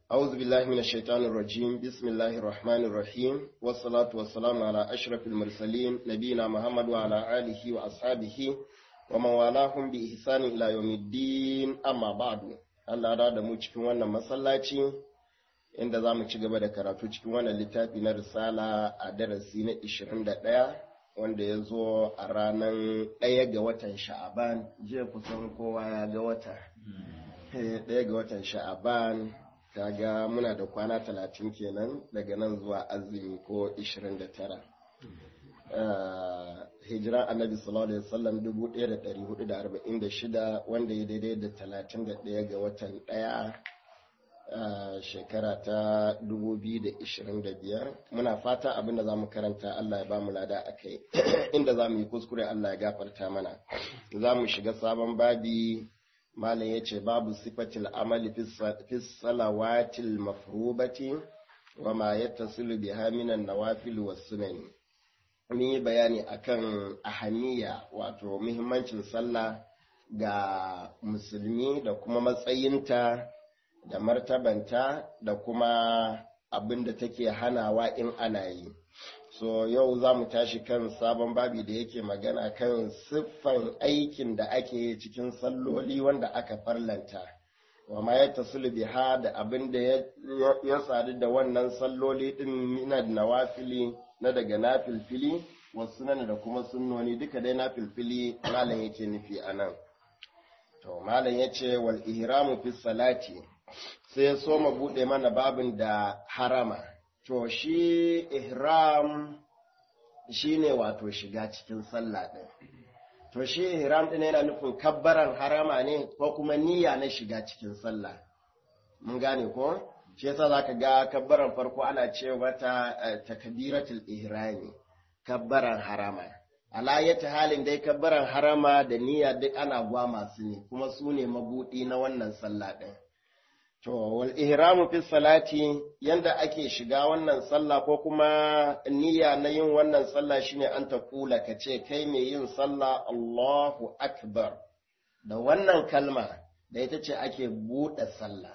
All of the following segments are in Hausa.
أعوذ بالله من الشيطان الرجيم بسم الله الرحمن الرحيم والصلاة والسلام على أشرف المرسلين نبينا محمد وعلى آله وأصحابه ومن والاهم بإحسان إلى يوم الدين أما بعد Allah da da mu cikin wannan masallaci inda za mu ci gaba da karatu cikin wannan littafi na risala a darasi na 21 wanda ya zo a ranar ɗaya ga watan sha'aban jiya kusan kowa ya ga wata ɗaya ga watan sha'aban kaga muna da kwana talatin kenan daga nan zuwa azumi ko 29 hijiran annabi sallallahu alaihi wasallam 1446 wanda ya daidai da 31 ga watan ɗaya shekara ta 2025 muna fata abin da za mu karanta Allah ya ba mu lada a kai inda za mu yi kuskure Allah ya gafarta mana za mu shiga sabon babi malam ya ce babu sifatil amali fi salawatil mafrubati wa ma yattasilu biha minan nawafil was sunani mun yi bayani akan ahaniya wato muhimmancin sallah ga musulmi da kuma matsayinta da martabanta da kuma abin da take hanawa in ana yi so yau za mu tashi kan sabon babi da yake magana kan siffan aikin da ake cikin salloli wanda aka farlanta wa ma ya tasulu biha da abin da ya sadu da wannan salloli din mina nawafili na daga nafilfili wasu nan da kuma sunnoni duka dai nafilfili malam yake nufi a nan to malam ya ce wal ihramu fi salati sai ya so mu buɗe mana babin da harama to shi ihram shi ne wato shiga cikin sallah ɗin to shi ihram ɗin yana nufin kabbaran harama ne ko kuma niyya na shiga cikin sallah mun gane ko shi yasa zaka ga kabbaran farko ana ce mata takbiratul ihrami kabbaran harama ala yata halin dai kabbaran harama da niyya duk ana gwa masu ne kuma su ne mabudi na wannan sallah ɗin To, wal ihramu fi salati yanda ake shiga wannan sallah ko kuma niyya na yin wannan sallah shine an ta kula ka ce kai mai yin sallah Allahu Akbar. Da wannan kalma da ita ce ake buɗe sallah.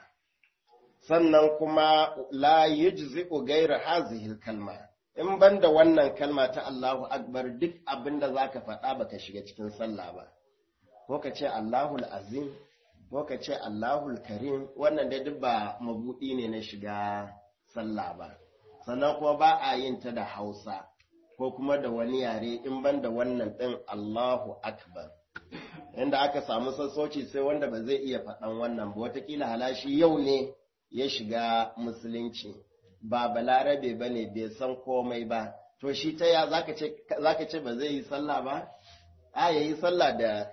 Sannan kuma la yujzi'u gaira hazihil kalma. In ban da wannan kalma ta Allahu Akbar duk abin da za ka faɗa baka shiga cikin sallah ba. Ko ka ce Allahul Azim ko ka ce Allahul Karim wannan dai duk ba mabuɗi ne na shiga sallah ba sannan kuma ba a yin ta da Hausa ko kuma da wani yare in ban da wannan ɗin Allahu Akbar inda aka samu sassauci sai wanda ba zai iya faɗan wannan ba watakila halashi yau ne ya shiga musulunci ba balarabe ba ne bai san komai ba to shi ta ya zaka ce ba zai yi sallah ba a ya yi sallah da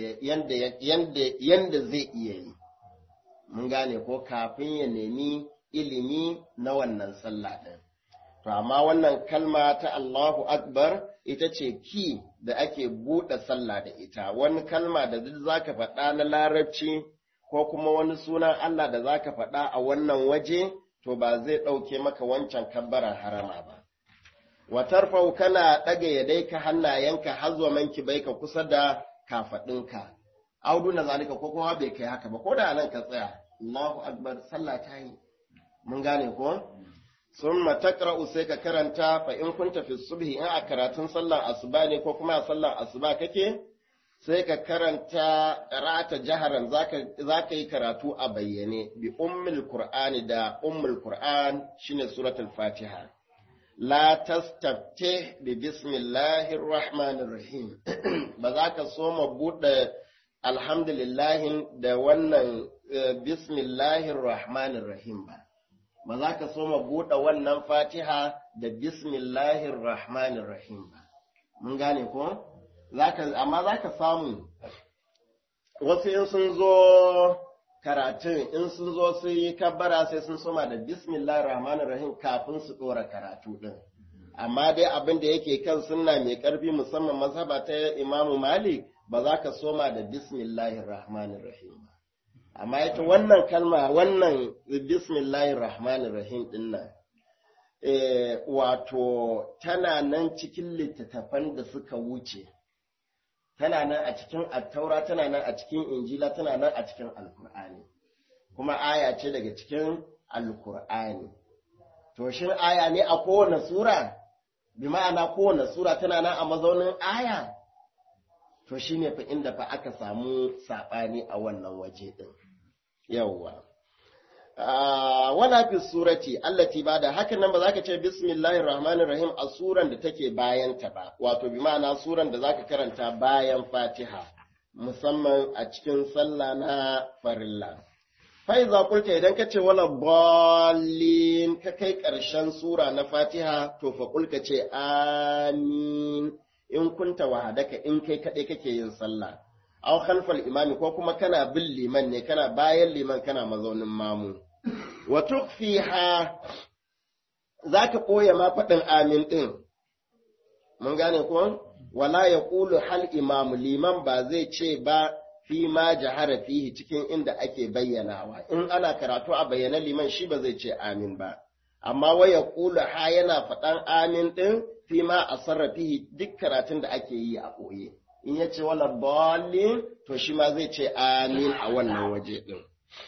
yanda zai iya yi mun gane ko kafin ya nemi ilimi na wannan sallah ɗin to amma wannan kalma ta Allahu Akbar ita ce ki da ake buɗe sallah da ita wani kalma da duk zaka faɗa na larabci ko kuma wani sunan Allah da zaka faɗa a wannan waje to ba zai ɗauke maka wancan kabbaran harama ba watarfau kana ɗaga yadaika hannayenka har zuwa manki bai ka kusa da kafaɗinka audu na zalika ko kuma bai kai haka ba ko da nan ka tsaya Allahu akbar sallah ta yi mun gane ko summa taqra'u sai ka karanta fa in kunta fi subhi in a karatun sallar asuba ne ko kuma a sallar asuba kake sai ka karanta rata jaharan zaka zaka yi karatu a bayyane bi ummul qur'ani da ummul qur'an shine suratul fatiha la tastafte bi bismillahir rahmanir rahim ba za ka so ma buɗe alhamdulillahin da wannan bismillahir rahmanir rahim ba ba za ka so ma buɗe wannan fatiha da bismillahir rahmanir rahim ba mun gane ko amma za ka samu wasu in sun zo karatun in sun zo sun yi kabbara sai sun soma da bismillahir rahmanir rahim kafin su dora karatu din amma dai abin da yake kan sunna mai karfi musamman mazhaba ta imamu malik ba za ka soma da bismillahir rahmanir rahim ba amma ita wannan kalma wannan bismillahir rahmanir rahim din nan wato tana nan cikin littattafan da suka wuce tana nan a cikin attaura tana nan a cikin injila tana nan a cikin alkur'ani kuma aya ce daga cikin alkur'ani to shin aya ne a kowane sura bi ma'ana kowane sura tana nan a mazaunin aya to shine fa inda fa aka samu saɓani a wannan waje ɗin yawwa wala fi surati allati bada hakan nan ba za ka ce bismillahir rahmanir rahim a suran da take bayan ta ba wato bi ma'ana suran da zaka karanta bayan fatiha musamman a cikin sallah na farilla faiza kulta idan ka ce wala ballin ka kai ƙarshen sura na fatiha to fa kulka ce amin in kunta wahadaka in kai kaɗai kake yin sallah aw khalfal imami ko kuma kana bin liman ne kana bayan liman kana mazaunin mamu wa tukfiha zaka koya ma faɗin amin din mun gane ko wala yaqulu hal imamu liman ba zai ce ba fi ma jahara fihi cikin inda ake bayyanawa in ana karatu a bayyana liman shi ba zai ce amin ba amma waya kula ha yana faɗan amin ɗin fi ma a sarrafihi duk karatun da ake yi a ɓoye in ya ce wala bolin to shi ma zai ce amin a wannan waje ɗin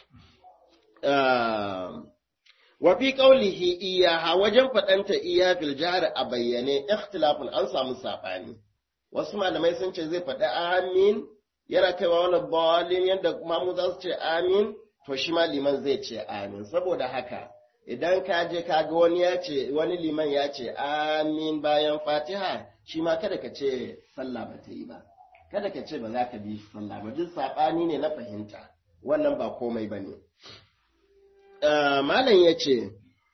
wa fi qaulihi iyaha wajen faɗanta iya fil jihar a bayyane ikhtilafun an samu saɓani wasu malamai sun ce zai faɗi amin yana kaiwa wani bolin yadda mamu za su ce amin to shi ma liman zai ce amin saboda haka idan ka je ka ga wani ya ce wani liman ya ce amin bayan fatiha shi ma kada ka ce sallah ba ta yi ba kada ka ce ba za ka bi sallah ba duk saɓani ne na fahimta wannan ba komai ba ne malam ya ce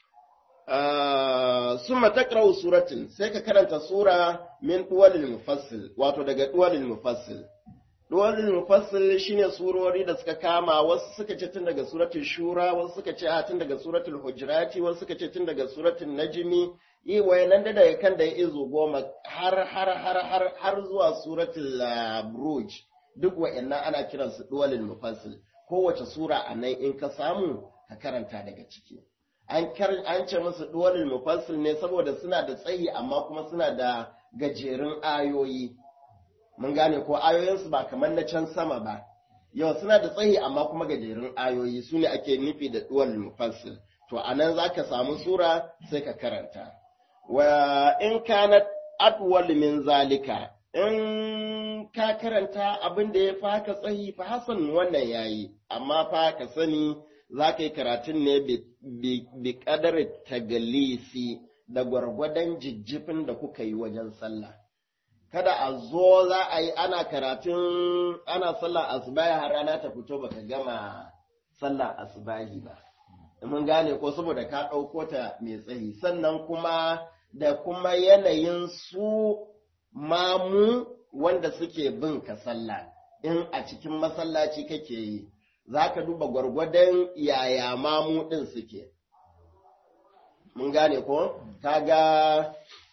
summa taqra'u suratin sai ka karanta sura min duwalil mufassil wato daga duwalil mufassil duwalil mufassil shine surori da suka kama wasu suka ce tun daga suratul shura wasu suka ce a tun daga suratul hujurati wasu suka ce tun daga suratul najmi yi wayanan da daga kan da ya izo goma har har har har har zuwa suratul buruj duk wayannan ana kiransu duwalil mufassil kowace sura a nan in ka samu ka karanta daga ciki an ce musu duwalil mufassil ne saboda suna da tsayi amma kuma suna da gajerun ayoyi mun gane ko ayoyinsu ba kamar na can sama ba yau suna da tsayi amma kuma gajerun ayoyi su ne ake nufi da duwal mufassil to a nan za ka samu sura sai ka karanta wa in kana adwal min zalika in ka karanta abin da ya fi haka tsayi fa hasan wannan yayi amma fa ka sani za ka yi karatun ne bi kadar tagalisi da gwargwadon jijjifin da kuka yi wajen sallah kada a zo za a yi ana karatun ana sallah asubahi har rana ta fito baka gama sallah asubahi ba mun gane ko saboda ka ɗauko ta mai tsayi sannan kuma da kuma yanayin su mamu wanda suke bin ka sallah in a cikin masallaci kake yi za ka duba gwargwadon yaya mamu ɗin suke mun gane ko kaga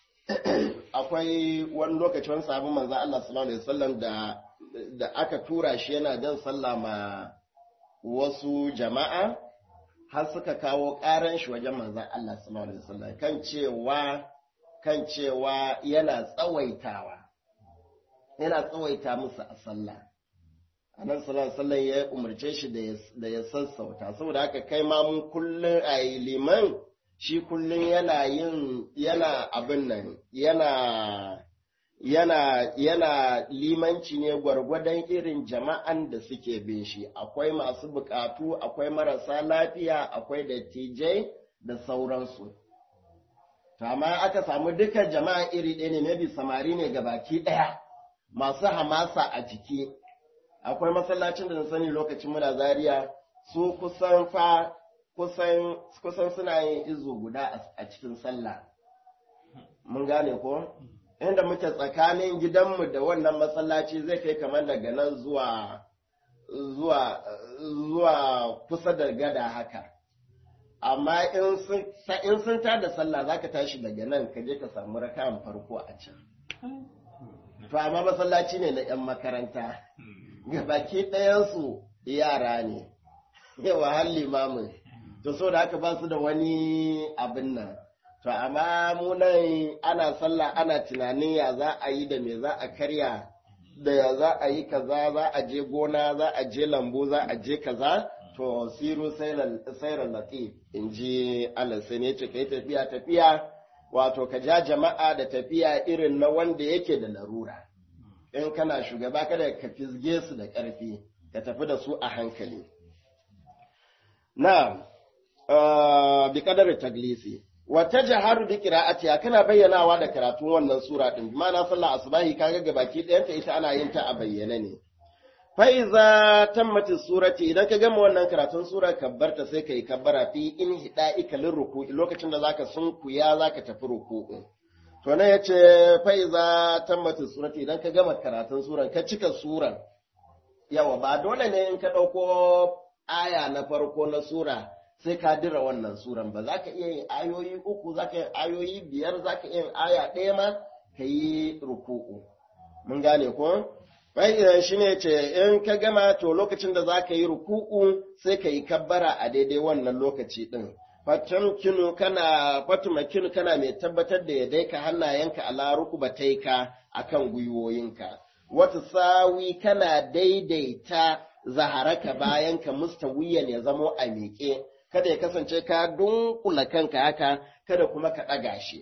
akwai wani lokaci wani sabon manzan Allah sallallahu alaihi wasallam da da aka tura shi yana jan sallah ma wasu jama'a har suka kawo ƙaran shi wajen manzan Allah sallallahu alaihi wasallam kan cewa kan cewa yana tsawaitawa yana tsawaita musu a sallah annabi sallallahu alaihi wasallam ya umarce shi da ya sassauta saboda haka kai ma mun kullun a liman shi kullum yana yin yana abin nan yana yana yana limanci ne gwargwadon irin jama'an da suke bin shi akwai masu bukatu akwai marasa lafiya akwai dattijai da sauransu amma aka samu duka jama'a iri ɗaya ne maybe samari ne ga baki ɗaya masu hamasa a jiki akwai masallacin da na sani lokacin muna zaria su kusan fa kusan kusan suna yin izu guda a cikin sallah mun gane ko inda muke tsakanin gidanmu da wannan masallaci zai kai kamar daga nan zuwa zuwa zuwa kusa da gada haka amma in sun in sun tada sallah zaka tashi daga nan ka je ka samu raka'an farko a can to amma masallaci ne na 'yan makaranta gabaki ɗayansu yara ne yawa har limamin to so da haka ba su da wani abin nan to amma mu nan ana sallah ana tunanin ya za a yi da me za a karya da ya za a yi kaza za a je gona za a je lambu za a je kaza to siru sairan latif in ji Allah sai ne ce ka yi tafiya tafiya wato ka ja jama'a da tafiya irin na wanda yake da larura in kana shugaba kada ka fizge su da ƙarfi ka tafi da su a hankali na bi kadar taglisi wata jaharu bi qira'atiha kana bayyanawa da karatun wannan sura din bi ma'ana sallah asbahi kaga gabaki ɗayanta ita ana yin ta a bayyane ne fa'iza tammati surati idan ka gama wannan karatun sura kabbarta sai ka yi kabbara fi in hida ikalin ruku'i lokacin da zaka sunkuya zaka tafi ruku'u to nan yace fa'iza tammati surati idan ka gama karatun suran ka cika suran yawa ba dole ne in ka dauko aya na farko na sura sai ka dira wannan suran ba zaka iya yin ayoyi uku zaka yin ayoyi biyar zaka iya yin aya ɗaya ma ka yi ruku'u mun gane ko Bayan shi ne ce, in ka gama to lokacin da za ka yi ruku'u sai ka yi kabbara a daidai wannan lokaci ɗin. Fatamkinu kana, fatumakinu kana mai tabbatar da ya daika hannayenka a laruku ba taika a kan gwiwoyinka. Wata sawi kana daidaita zaharaka bayanka mustawiyan ya zamo a miƙe, kada ya kasance ka dunkula kanka haka, kada kuma ka ɗaga shi.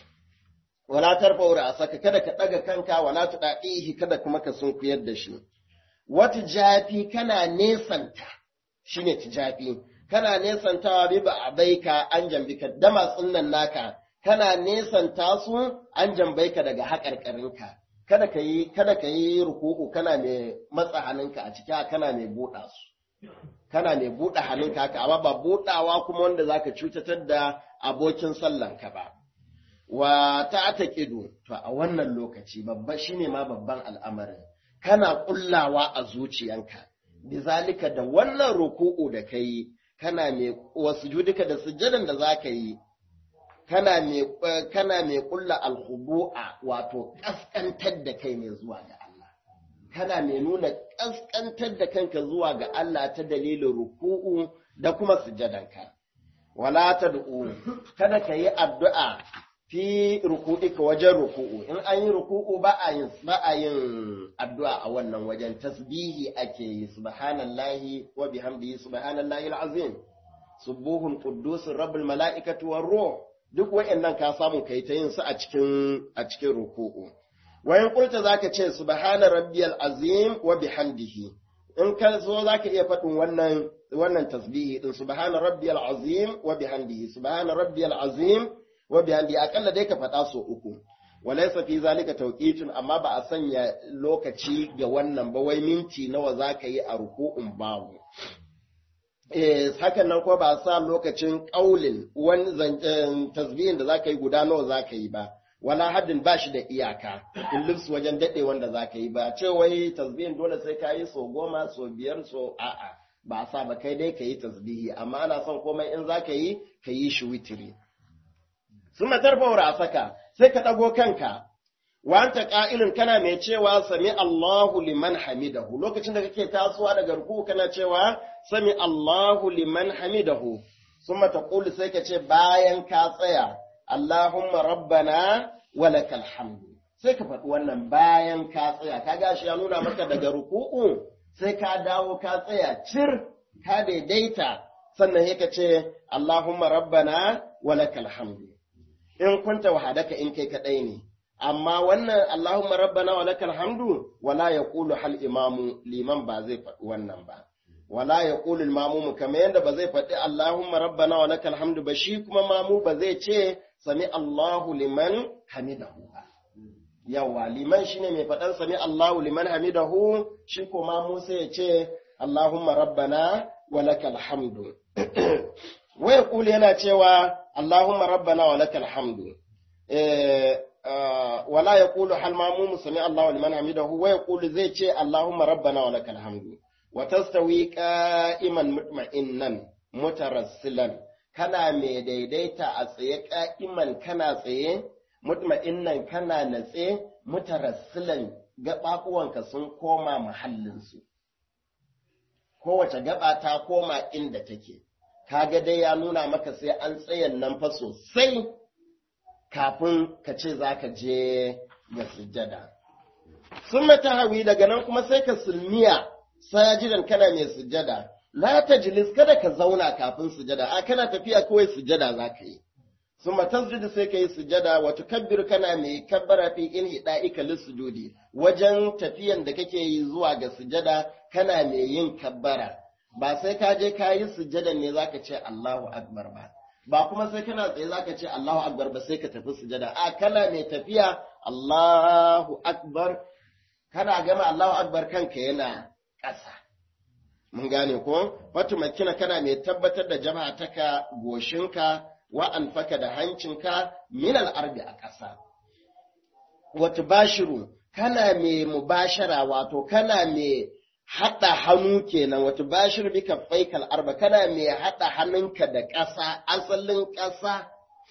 wala tarfa saka kada ka ɗaga kanka wala tuɗaɗihi kada kuma ka sunkuyar da shi wata jafi kana nesanta shine tijafi kana nesantawa bi ba abaika an jambika dama tsunnan naka kana nesanta su an jambaika daga haƙarƙarinka kada ka yi kada ka yi ruku'u kana mai matsa hannunka a ciki kana mai buɗa su kana mai buɗe hannunka haka amma ba buɗawa kuma wanda zaka cutatar da abokin sallanka ba wa ta taƙidu to a wannan lokaci babba shine ma babban al'amarin kana kullawa a zuciyanka bizalika da wannan ruku'u da kai kana mai wasu judika da sujjadan da zaka yi kana mai kana mai kulla alkhubu'a wato kaskantar da kai ne zuwa ga Allah kana mai nuna kaskantar da kanka zuwa ga Allah ta dalilin ruku'u da kuma sujjadanka wala tad'u kada ka yi addu'a fi ruku'ika wajen ruku'u in an yi ruku'u ba a yin ba a yin addu'a a wannan wajen tasbihi ake yi subhanallahi wa bihamdihi subhanallahi alazim subuhun quddus rabbul malaikati war ruh duk wayannan ka samu kai ta yin su a cikin a cikin ruku'u wayan kurta zaka ce subhana rabbiyal azim wa bihamdihi in ka so zaka iya faɗin wannan wannan tasbihi din subhana rabbiyal azim wa bihamdihi subhana rabbiyal azim wa bihamdi akalla dai ka faɗa so uku walaysa fi zalika tawqitun amma ba a sanya lokaci ga wannan ba wai minti nawa zaka yi a ruku'un babu eh hakan nan ko ba a sa lokacin qaulin wani tasbihin da zaka yi guda nawa zaka yi ba wala haddin ba shi da iyaka in lifs wajen daɗe wanda zaka yi ba ce wai tasbihin dole sai ka yi so goma so biyar so a'a ba a sa ba kai dai ka yi tasbihi amma ana son komai in zaka yi ka yi shi witiri sun matarfa saka sai ka ɗago kanka, wanta ƙa'ilin kana mai cewa sami Allahu liman hamidahu, lokacin da kake tasowa daga ruku kana cewa sami Allahu liman hamidahu, sun mata ƙuli sai ka ce bayan ka tsaya, Allahumma rabbana walakal hamdu. Sai ka faɗi wannan bayan ka tsaya, ka gashi ya nuna maka daga ruku'u sai ka dawo ka tsaya cir, ka daidaita, sannan sai ka ce Allahumma rabbana walakal hamdu. in kunta wahadaka in kai kadai ne amma wannan Allahumma rabbana wa lakal hamdu wala yaqulu hal imamu liman ba zai faɗi wannan ba wala yaqulu al mamumu kamar yadda ba zai faɗi Allahumma rabbana wa lakal hamdu ba shi kuma mamu ba zai ce sami Allahu liman hamidahu ba yawa liman shine mai faɗan sami Allahu liman hamidahu shi ko mamu sai ya ce Allahumma rabbana wa lakal hamdu wa yaqulu yana cewa اللهم ربنا ولك الحمد ولا يقول هل ماموم سمع الله لمن حمده ويقول زي شيء اللهم ربنا ولك الحمد وتستوي قائما مطمئنا مترسلا kana mai daidaita a tsaye ka'iman kana tsaye mutma'innan kana natse mutarassilan gaɓaɓuwanka sun koma mahallinsu kowace gaba ta koma inda take kaga dai ya nuna maka sai an tsayan nan fa sosai kafin ka ce za ka je ga sujjada. Sun mata hawi daga nan kuma sai ka sulmiya sajidan kana mai sujjada la tajlis kada ka zauna kafin sujada a kana tafiya kawai sujada za ka yi summa tasjudu sai ka yi sujada wa tukabbir kana mai kabbara fi in hida'ika lisujudi wajen tafiyan da kake yi zuwa ga sujada kana mai yin kabbara ba sai ka je ka yi sujada ne zaka ce Allahu akbar ba ba kuma sai kana tsaye zaka ce Allahu akbar ba sai ka tafi sujada a kana mai tafiya Allahu akbar kana gama Allahu akbar kanka yana ƙasa mun gane ko wata makina kana mai tabbatar da jama'a taka goshinka wa anfaka da hancinka min al'arbi a ƙasa wata bashiru kana mai mubashara wato kana mai haɗa hannu kenan wata bashiru bika faikal arba kana mai haɗa hannunka da ƙasa asalin ƙasa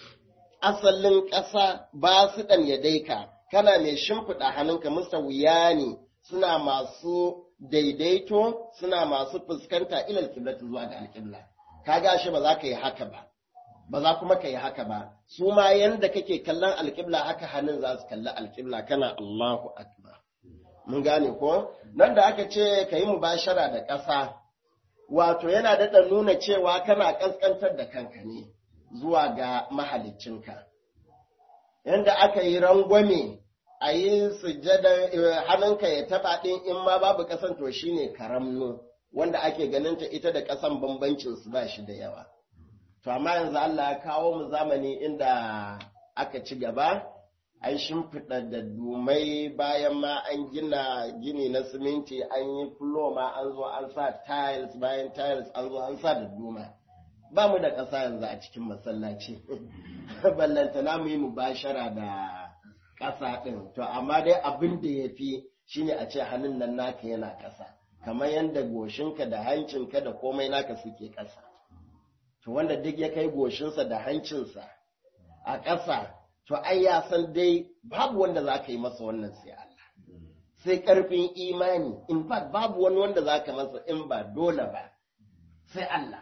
asalin ƙasa ba su ɗan ya daika kana mai shimfiɗa hannunka musa wuya ne suna masu daidaito suna masu fuskanta ilal kiblatu zuwa ga alƙibla kaga shi ba za ka yi haka ba ba za kuma ka yi haka ba su ma yanda kake kallon alƙibla haka hannun za su kalli alƙibla kana Allahu akbar mun gane ko nan da aka ce ka yi mubashara da ƙasa wato yana daɗa nuna cewa kana ƙasƙantar da kanka ne zuwa ga mahaliccinka yanda aka yi rangwame a yi sujjada hannunka ya taɓa ɗin in ma babu ƙasan to shine karamno wanda ake ganin ta ita da ƙasan bambancin su ba shi da yawa to amma yanzu Allah ya kawo mu zamani inda aka ci gaba an shimfiɗa da dumai bayan ma an gina gini na siminti an yi fulo ma an zo an sa tiles bayan tiles an zo an sa da duma ba mu da ƙasa yanzu a cikin masallaci ballantana mu yi mubashara da ƙasa ɗin to amma dai abin da ya fi shine a ce hannun nan naka yana ƙasa kamar yadda goshinka da hancinka da komai naka suke ƙasa to wanda duk ya kai goshinsa da hancinsa a ƙasa to ai ya san dai babu wanda za ka yi masa wannan sai Allah sai ƙarfin imani in fact babu wani wanda za ka masa in ba dole ba sai Allah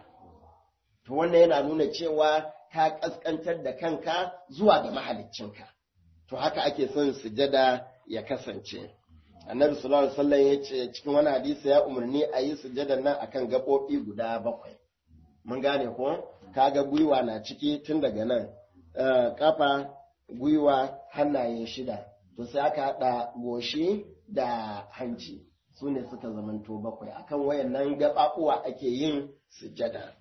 to wannan yana nuna cewa ka ƙasƙantar da kanka zuwa ga mahaliccinka to haka ake son sujada ya kasance annabi sallallahu alaihi wasallam ya ce cikin wani hadisi ya umarni a yi sujadar nan akan gaɓoɓi guda bakwai mun gane ko kaga gwiwa na ciki tun daga nan kafa gwiwa hannaye shida to sai aka haɗa goshi da hanci su ne suka zamanto bakwai akan wayannan gaɓaɓuwa ake yin sujada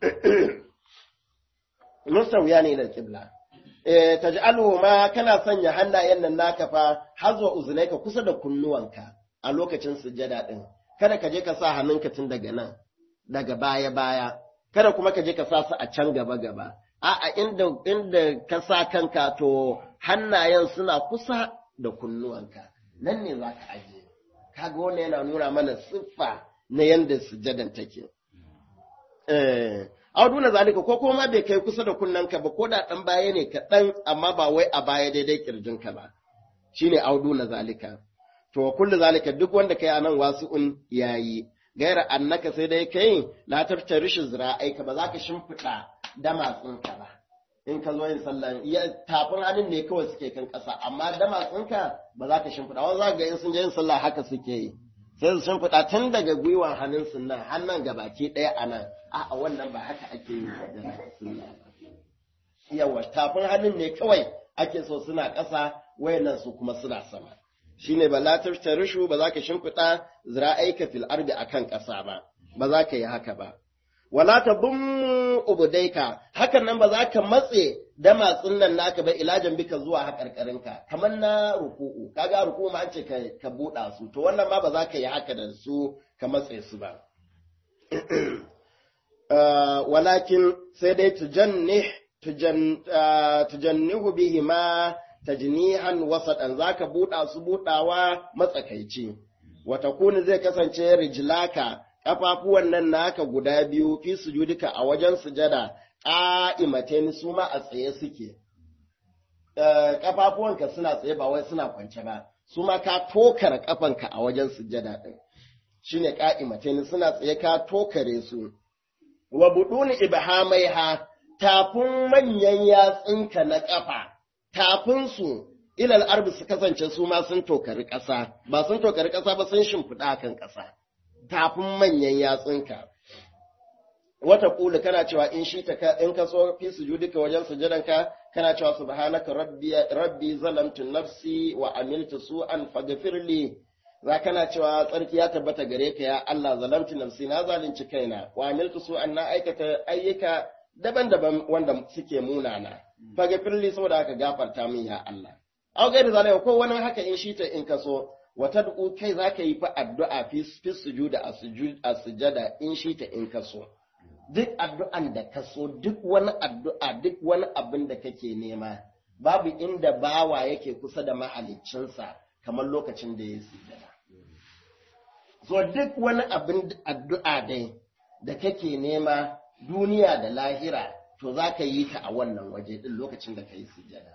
musawiya ne da kibla eh taj'aluhu ma kana sanya hannayen nan naka fa hazwa uzunaika kusa da kunnuwanka a lokacin sujada din kada ka je ka sa hannunka tun daga nan daga baya baya kada kuma ka je ka sa su a can gaba gaba a'a inda inda ka sa kanka to hannayen suna kusa da kunnuwanka nan ne za ka aje kaga wannan yana nuna mana siffa na yanda sujadan take eh auduna zalika ko kuma bai kai kusa da kunnanka ba ko da dan baya ne kaɗan amma ba wai a baya daidai kirjinka ba shine auduna zalika to kullu zalika duk wanda kai anan wasu'un yayi gaira annaka sai dai kai la tartarishin zira'aika ba za ka shimfiɗa damatsinka ba in ka zo yin sallah ya tafin hannun ne kawai suke kan ƙasa amma damatsinka ba za ka shimfiɗa wani za ga in sun je yin sallah haka suke yi sai su shimfiɗa tun daga gwiwan hannun sun nan hannun gabaki ɗaya a nan a'a wannan ba haka ake yi da sunna yawa tafin hannun ne kawai ake so suna ƙasa wayannan su kuma suna sama shine ba la tarishu ba za ka shimfiɗa zira'aika fil ardi akan ƙasa ba ba za ka yi haka ba wala ta bummu ubudaika hakan nan ba za ka matse damatsin nan naka ba ilajan bika zuwa haƙarƙarinka kamar na ruku'u kaga ruku'u ma an ce ka buɗa su to wannan ma ba za ka yi haka da su ka matse su ba walakin sai dai tujannih tujannihu bihi ma tajnihan wasaɗan za ka buɗa su buɗawa matsakaici wata kuni zai kasance rijlaka ƙafafuwan nan naka guda biyu fi sujudika a wajen sujada ƙa'imatain su ma a tsaye suke ƙafafuwanka suna tsaye ba wai suna kwance ba su ma ka tokara ƙafanka a wajen sujada ɗin shine ƙa'imatain suna tsaye ka tokare su wa buduni ibhamaiha tafin manyan yatsunka na ƙafa tafinsu ilal arbi su kasance su ma sun tokari ƙasa ba sun tokari ƙasa ba sun shimfiɗa kan ƙasa tafin manyan yatsunka wata kula kana cewa in shi ta in ka so fi sujudika wajen sujudanka kana cewa subhanaka rabbi rabbi zalamtu nafsi wa amiltu su'an faghfirli za kana cewa tsarki ya tabbata gare ka ya Allah zalamtu nafsi na zalunci kaina wa amiltu su'an na aikata ayyuka daban-daban wanda suke munana faghfirli saboda haka gafarta min ya Allah aw gairi zalika ko wani haka in shi ta in ka so wata du'u kai zaka yi fa addu'a fi fi sujuda a sujada in shi ta in ka so duk addu'an da ka so duk wani addu'a duk wani abin da kake nema babu inda bawa yake kusa da mahaliccinsa kamar lokacin da ya sujada so duk wani abin addu'a dai da kake nema duniya da lahira to za ka yi ta a wannan waje din lokacin da ka yi sujada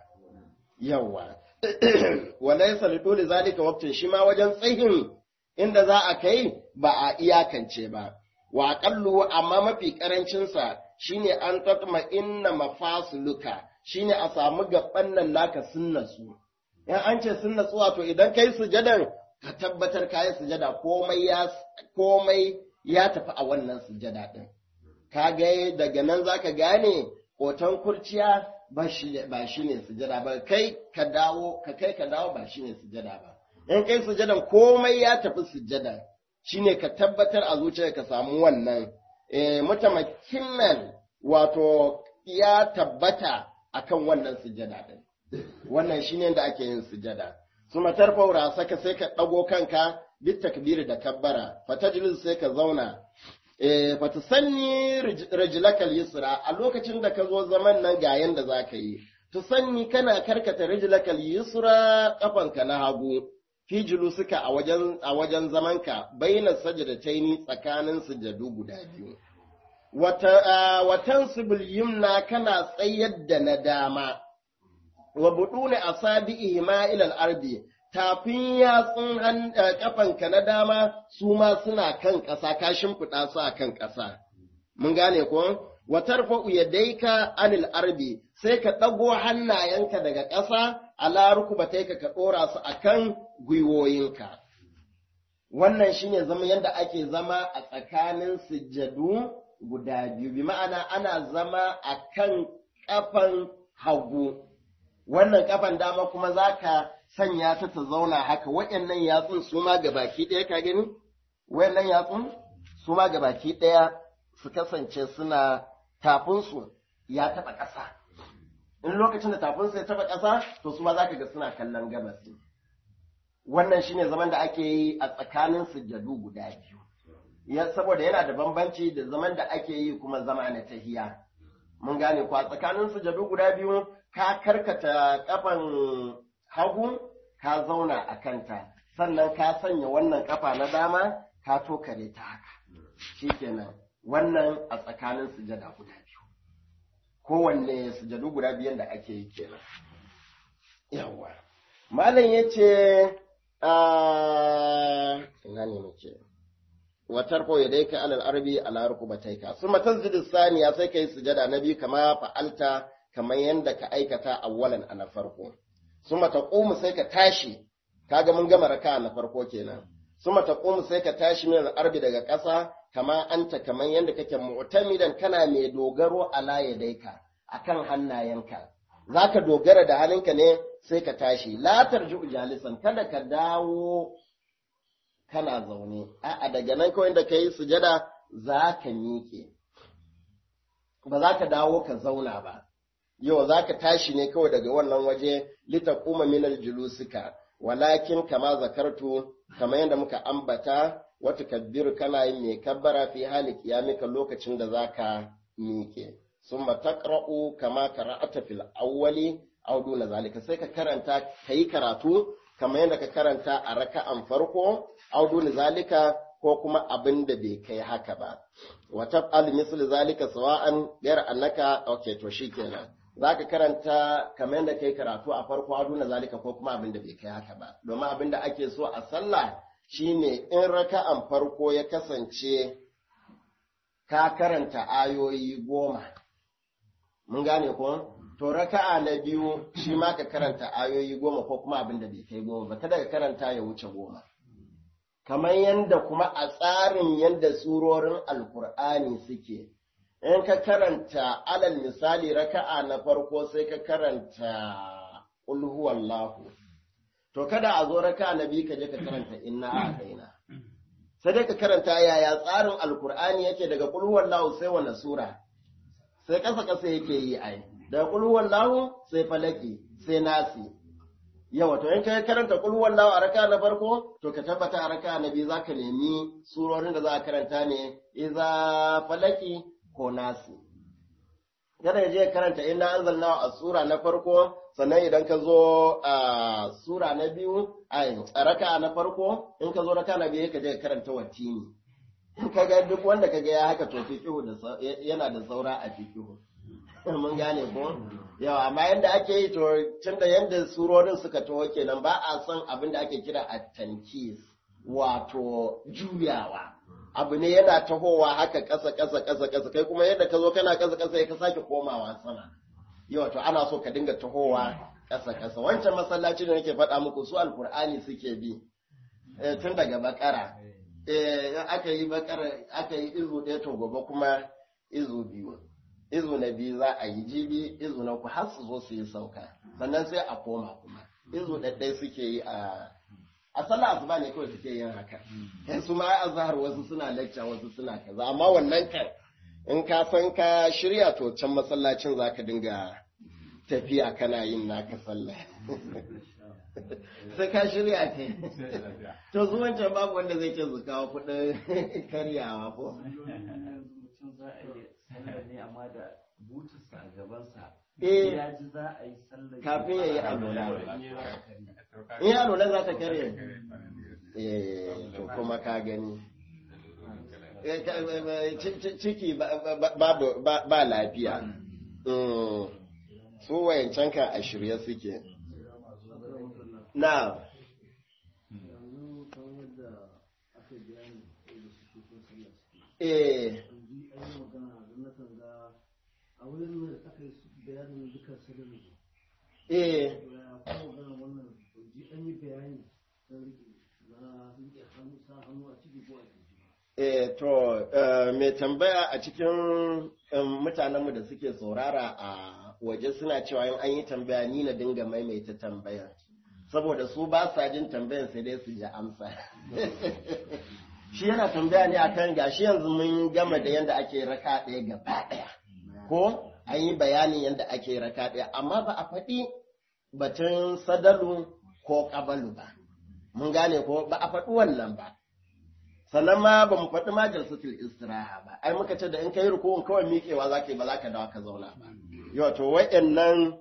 yawa walaysa li dole zalika waqtin shi ma wajen tsayin inda za a kai ba a iyakance ba wa aqallu amma mafi karancin sa shine an tatma inna mafasluka shine a samu gaban nan naka sunnatsu in an ce sunnatsu wato idan kai sujadar ka tabbatar kai sujada komai ya komai ya tafi a wannan sujada din ka ga daga nan zaka gane hoton kurciya ba shi ne sujada ba kai ka dawo ka kai ka dawo ba shi ne sujada ba in kai sujadan komai ya tafi sujada shine ka tabbatar a zuciya ka samu wannan eh mutamakinan wato ya tabbata akan wannan sujada din wannan shine da ake yin sujada suma tarfaura saka sai ka dago kanka bit takbir da kabbara fatajlis sai ka zauna fatusanni rijlakal yusra a lokacin da ka zo zaman nan ga yanda za ka yi tusanni kana karkata rijlakal yusra kafanka na hagu fi julusuka a wajen a wajen zamanka baina sajdataini tsakanin sujadu guda biyu wata watan sibil yumna kana tsayar da na dama wa budune asabi'i ma ila al-ardi tafin yatsun kafanka na dama su ma suna kan ƙasa ka shimfiɗa su a kan ƙasa. Mun gane ko? Watar fa'u ya daika anil arbi sai ka ɗago hannayenka daga ƙasa a laruku ba ka ka ɗora su a kan gwiwoyinka. Wannan shi ne zama yadda ake zama a tsakanin sujjadu guda biyu, bi ma'ana ana zama a kan ƙafan hagu. Wannan ƙafan dama kuma za ka sanya ta ta zauna haka waɗannan yatsun su ma ga baki ɗaya ka gani waɗannan yatsun su ma ga baki ɗaya su kasance suna tafinsu ya taɓa ƙasa in lokacin da tafinsu ya taɓa ƙasa to su ma za ka ga suna kallon gabas wannan shine zaman da ake yi a tsakanin sujjadu guda biyu ya saboda yana da bambanci da zaman da ake yi kuma zama na tahiya mun gane ko a tsakanin sujjadu guda biyu ka karkata kafan hagu ka zauna a kanta sannan ka sanya wannan kafa na dama ka tokare ta haka shikenan wannan a tsakanin sujada guda biyu kowanne sujadu guda biyan da ake yi kenan yawa malam ya ce ina ne muke watar ko ya daika alal arbi ala rukubataika suma tasjudu saniya sai kai sujada na biyu kama fa'alta kamar yadda ka aikata awwalan a na farko suma taqumu sai ka tashi kaga mun gama raka na farko kenan suma taqumu sai ka tashi min arbi daga ƙasa kama anta kamar yadda kake mu'tamidan kana mai dogaro ala yadaika akan hannayenka zaka dogara da halinka ne sai ka tashi la tarju jalisan kada ka dawo kana zaune a'a daga nan kawai da kai sujada za ka miƙe ba za ka dawo ka zauna ba yau za ka tashi ne kawai daga wannan waje lita kuma minal julusika walakin kama zakartu kamar yadda muka ambata wata kabbiru kana yin mai kabbara fi hali kiyamika lokacin da za ka miƙe summa taqra'u kama qara'ata fil awwali aw duna zalika sai ka karanta kayi karatu kamar yadda ka karanta a raka'an farko aw duna zalika ko kuma abin da bai kai haka ba wa taf'al misl zalika sawa'an ghayr annaka okay to shikenan zaka karanta kamar yadda kai karatu a farko aw duna zalika ko kuma abin da bai kai haka ba domin abin da ake so a sallah shine in raka'an farko ya kasance ka karanta ayoyi goma mun gane ko to raka'a na biyu shi ma ka karanta ayoyi goma ko kuma abin da bai kai goma ba kada ka karanta ya wuce goma kamar yadda kuma a tsarin yadda surorin alkur'ani suke in ka karanta alal misali raka'a na farko sai ka karanta ulhuwallahu to kada a zo raka'a na biyu ka je ka karanta inna a daina sai dai ka karanta yaya tsarin alkur'ani yake daga ulhuwallahu sai wani sura sai kasa kasa yake yi ai daga ulhuwallahu sai falaki sai nasi yawa to in ka karanta ulhuwallahu a raka'a na farko to ka tabbata a raka'a na biyu zaka nemi surorin da za a karanta ne iza falaki ko nasi. Kada ya je karanta inna anzalna a sura na farko, sannan idan ka zo a sura na biyu, a raka na farko, in ka zo raka na biyu ka je karanta watini. In ka ga duk wanda ka ga ya haka to fiqihu da yana da saura a fiqihu. Mun gane ko? Yawa, amma yanda ake yi to tunda yanda surorin suka taho kenan ba a son abin da ake kira at-tankis, wato juyawa. abu ne yana tahowa haka ƙasa ƙasa ƙasa ƙasa kai kuma yadda ka zo kana ƙasa ƙasa ka sake komawa sama yau to ana so ka dinga tahowa ƙasa ƙasa wancan masallaci da nake faɗa muku su alkur'ani suke bi tun daga bakara aka yi bakara aka yi izu ɗaya to gobe kuma izu biyu izu na biyu za a yi jibi izu na ku har su zo su yi sauka sannan sai a koma kuma izu ɗaɗɗai suke yi a a sallah asuba ne kawai suke yin haka yan su ma azhar wasu suna lecture wasu suna kaza amma wannan kan in ka san ka shirya to can masallacin zaka dinga tafiya kana yin naka sallah sai ka shirya ke to zuwan can babu wanda zai ce su kawo kuɗin karyawa ko Eh, kafin ya yi alola. In yi alola za ta kare. Eh, to kuma ka gani. Ciki ba lafiya. Su wayancan ka a shirye suke. Na. Eh. a wurin da aka yi bayanin dukkan sirrin Eh. wannan ji an yi bayani na rike hannu sa hannu a ciki ko a ciki Eh, to, eh, mai tambaya a cikin em, mutanenmu da suke saurara a waje suna cewa in an yi tambaya ni na dinga maimaita tambaya. Saboda su ba sa jin tambayan sai dai su ji amsa. Shi yana tambaya ne akan gashi yanzu mun gama da yadda ake raka ɗaya gaba ɗaya. Ko an yi bayanin yadda ake raka ɗaya, amma ba a faɗi batun sadalu ko ƙabalu ba. Mun gane ko ba a faɗi wannan ba. sannan ma ba mu faɗi ma jalsatul istiraha ba ai muka ce da in kai rukun kawai miƙewa za ka yi ba za ka dawo ka zauna ba yau to wa'annan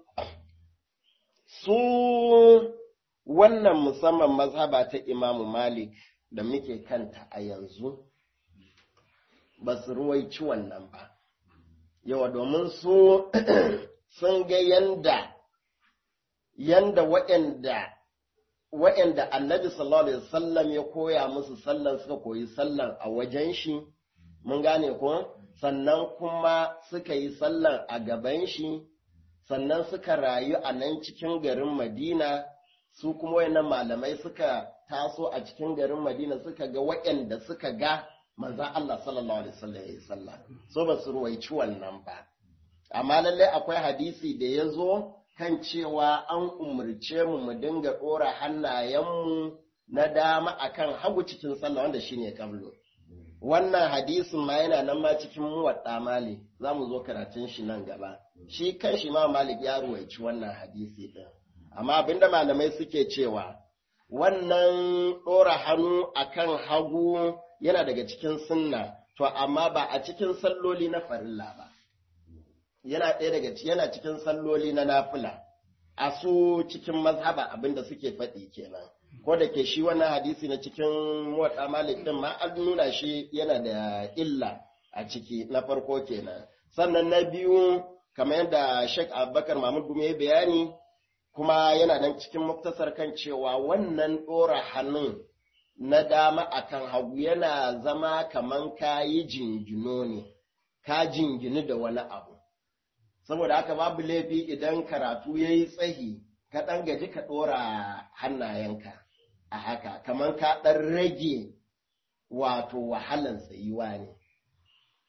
su wannan musamman mazhaba ta imamu malik da muke kanta a yanzu ba su ruwaici wannan ba yawa domin su sun ga yanda yanda waɗanda wa'yanda annabi sallallahu alaihi wasallam ya koya musu sallan suka koyi sallan a wajen shi mun gane ko sannan kuma suka yi sallan a gaban shi sannan suka rayu a nan cikin garin madina su kuma wayannan malamai suka taso a cikin garin madina suka ga wa'yanda suka ga manzan Allah sallallahu alaihi wasallam ya yi sallah so ba su ruwaici wannan ba amma lallai akwai hadisi da ya zo kan cewa an umarce mu mu dinga ɗora hannayenmu na dama akan hagu cikin sallah wanda shine kablo wannan hadisin ma yana nan ma cikin muwadda malik za mu zo karatun shi nan gaba shi kan shi ma malik ya ruwaici wannan hadisi din amma abinda malamai suke cewa wannan ɗora hannu akan hagu yana daga cikin sunna to amma ba a cikin salloli na farilla ba yana ɗaya daga yana cikin salloli na nafila a su cikin mazhaba abinda suke faɗi kenan ko da ke shi wannan hadisi na cikin muwaɗa malik ɗin ma an nuna shi yana da illa a ciki na farko kenan sannan na biyu kamar yadda Sheikh Abubakar Mahmud Gume bayani kuma yana nan cikin muktasar kan cewa wannan ɗora hannun na dama akan hagu yana zama kaman kayi jingino ne ka jingini da wani abu saboda haka babu laifi idan karatu ya yi tsahi ka ɗan gaji ka ɗora hannayenka a haka kamar ka ɗan rage wato wahalan tsayuwa ne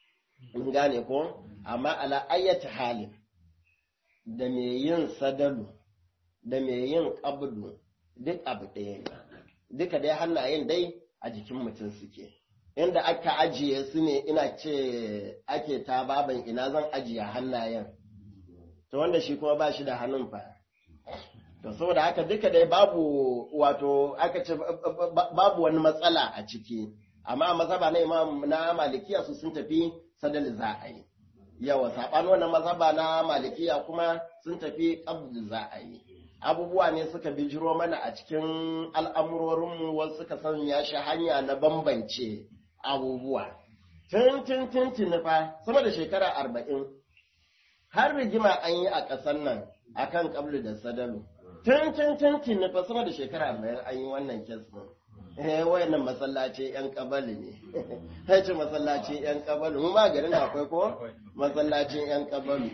mun gane ko amma ala ayyata halin da mai yin sadalu da mai yin qabdu duk abu ɗaya ne duka dai hannayen dai a jikin mutum suke inda aka ajiye su ne ina ce ake ta baban ina zan ajiye hannayen to wanda shi kuma ba shi da hannun fa to saboda haka duka dai babu wato aka ce babu wani matsala a ciki amma mazhaba na imam na malikiya su sun tafi sadal za a yi yawa saɓanin wannan mazhaba na malikiya kuma sun tafi qabd za a yi abubuwa ne suka bijiro mana a cikin al'amurorinmu wasu suka sanya shi hanya na bambance abubuwa tun tun tun tun fa sama da shekara arba'in har rigima an yi a ƙasar nan akan qablu da sadalu tun tun tun tun fa sama da shekara arba'in an yi wannan kes din eh wayannan masallaci yan kabali ne sai ce masallaci yan kabali mu ma garin akwai ko masallacin yan kabali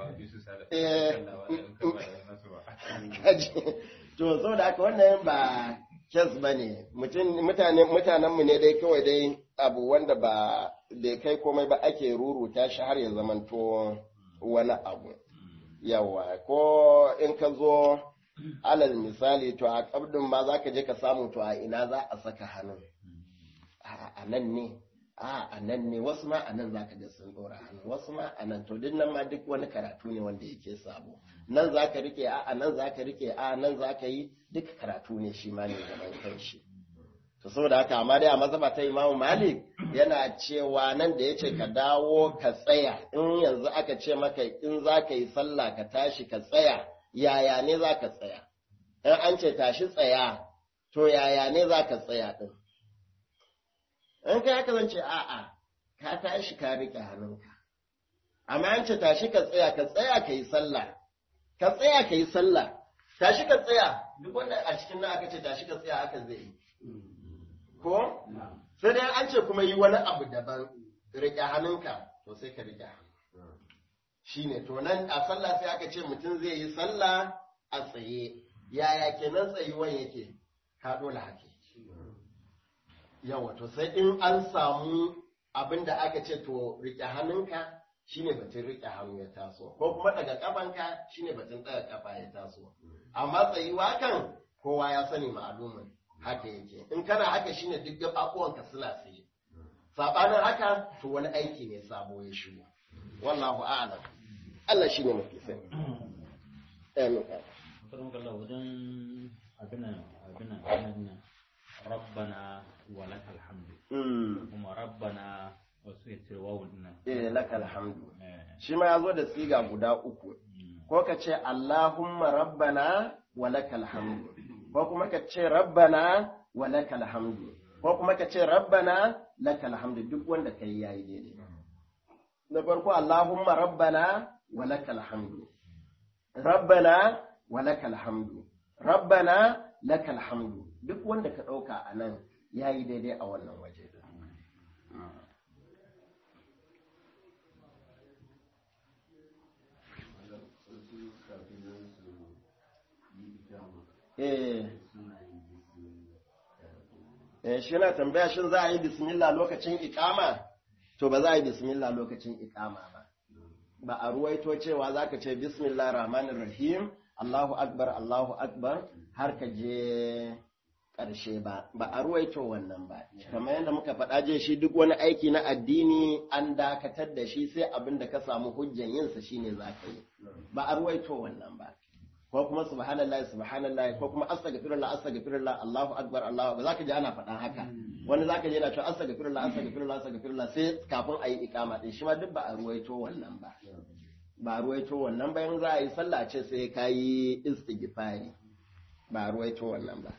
to saboda haka wannan ba kes ba ne mutanenmu ne dai kawai dai abu wanda ba bai kai komai ba ake ruruta shi har ya zamanto wani abu yawa ko in ka zo alal misali to a kabdin ma za ka je ka samu to a ina za a saka hannun a nan ne a a nan ne wasu ma a nan za ka ga sun ɗora hannu wasu ma a nan to duk nan ma duk wani karatu ne wanda yake sabo nan za ka rike a a nan za ka rike a nan za ka yi duk karatu ne shi ma ne gaban kan shi to saboda haka amma dai a mazhaba ta imamu malik yana cewa nan da yace ka dawo ka tsaya in yanzu aka ce maka in za ka yi sallah ka tashi ka tsaya yaya ne za ka tsaya in an ce tashi tsaya to yaya ne za ka tsaya din in kai haka zan ce a'a ka tashi ka riƙe hannunka amma an ce tashi ka tsaya ka tsaya ka yi sallah ka tsaya ka yi sallah tashi ka tsaya duk wanda a cikin nan aka ce tashi ka tsaya haka zai yi ko sai dai an ce kuma yi wani abu daban riƙe hannunka to sai ka riƙe hannu shine to nan a sallah sai aka ce mutum zai yi sallah a tsaye yaya kenan tsayuwan yake ka dole hake yawa to sai in an samu abin da aka ce to riƙe hannunka shine batun riƙe hannu ya taso ko kuma daga kafanka shine batun daga kafa ya taso amma tsayuwa kan kowa ya sani ma'alumin haka yake in kana haka shine duk gaɓaɓuwanka suna tsaye saɓanin haka to wani aiki ne sabo ya shigo wallahu a'lam Allah shine mafi sani amin karon kallon wajen abinan abinan abinan rabbana wa lakal hamdu kuma rabbana wasu ya ce wawul nan eh lakal hamdu shi ma yazo da siga guda uku ko ka ce Allahumma rabbana wa lakal hamdu ko kuma ka ce rabbana wa lakal hamdu ko kuma ka ce rabbana lakal hamdu duk wanda kai yayi daidai na farko Allahumma rabbana wa lakal hamdu rabbana wa lakal hamdu rabbana lakal hamdu duk wanda ka ɗauka a nan ya yi daidai a wannan waje eh shi na tambaya shin za a yi bismillah lokacin ikama to ba za a yi bismillah lokacin ikama ba ba a ruwaito cewa za ka ce bismillah rahmanir rahim Allahu akbar Allahu akbar har ka je ƙarshe ba ba a ruwaito wannan ba kamar yadda muka faɗa je shi duk wani aiki na addini an dakatar da shi sai abin da ka samu hujjan yinsa shine za ka yi ba a ruwaito wannan ba ko kuma subhanallahi subhanallahi ko kuma astaghfirullah astaghfirullah Allahu akbar Allahu ba zaka ji ana faɗan haka wani zaka ji yana cewa astaghfirullah astaghfirullah astaghfirullah sai kafin a yi ikama din shi ma duk ba a ruwaito wannan ba ba ruwaito wannan bayan za a yi sallah ce sai ka yi istighfari ba ruwaito wannan ba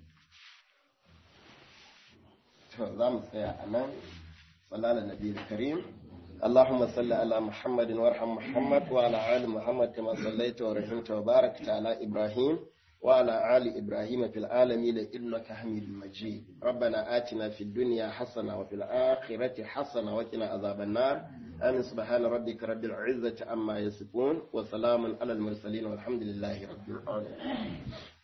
to za mu tsaya a nan sallallahu nabi karim اللهم صل على محمد وارحم محمد وعلى آل محمد كما صليت ورحمت وباركت على إبراهيم وعلى آل إبراهيم في العالمين إنك حميد مجيد ربنا آتنا في الدنيا حسنة وفي الآخرة حسنة وقنا عذاب النار آمين سبحان ربك رب العزة عما يصفون وسلام على المرسلين والحمد لله رب العالمين